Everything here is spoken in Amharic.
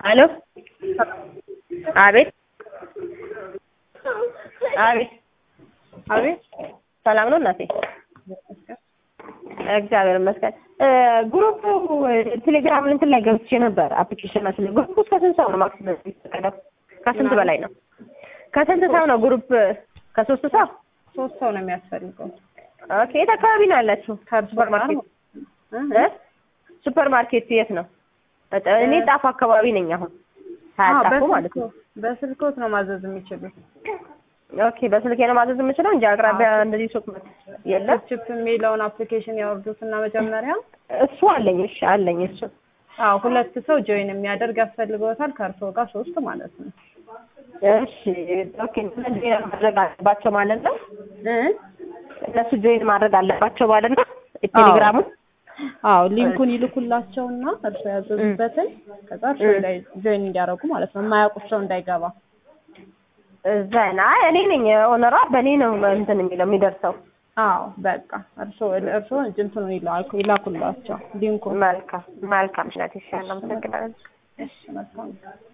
አሎ አቤት አቤት አቤት ሰላም ነው እናቴ? እግዚአብሔር ይመስገን። ግሩፕ ቴሌግራም እንትን ላይ ገብቼ ነበር አፕሊኬሽን መስሎኝ። ግሩፕ እስከ ስንት ሰው ነው ማክሲመም የሚፈቀደው? ከስንት በላይ ነው? ከስንት ሰው ነው ግሩፕ? ከሶስት ሰው? ሶስት ሰው ነው የሚያስፈልገው። ኦኬ። የት አካባቢ ነው ያላችሁ? ሱፐር ማርኬት እ ሱፐር ማርኬት የት ነው? እኔ ጣፍ አካባቢ ነኝ አሁን ሀያጣፉ ማለት ነው። በስልኮት ነው ማዘዝ የሚችሉት። ኦኬ በስልኬ ነው ማዘዝ የምችለው እንጂ አቅራቢያ እንደዚህ ሱቅ የለም። ችፕ የሚለውን አፕሊኬሽን ያወርዱትና መጀመሪያ እሱ አለኝ። እሺ አለኝ እሱ። አዎ ሁለት ሰው ጆይን የሚያደርግ ያስፈልገውታል። ከእርስዎ ጋር ሶስት ማለት ነው። እሺ ኦኬ። እነሱ ጆይን ማድረግ አለባቸው ማለት ነው። እ እነሱ ጆይን ማድረግ አለባቸው ማለት ነው። ቴሌግራሙ አዎ ሊንኩን ይልኩላቸውና እርስዎ ያዘዙበትን ከዛ እርስዎ ላይ ጆይን እንዲያደርጉ ማለት ነው። የማያውቁት ሰው እንዳይገባ ዘና እኔ ነኝ ኦነሯ በእኔ ነው እንትን የሚለው የሚደርሰው። አዎ በቃ እርስዎ እርስዎ እንትኑን ይላኩ ይላኩላቸው ሊንኩን። መልካም መልካም። እሺ፣ አመሰግናለሁ። እሺ መልካም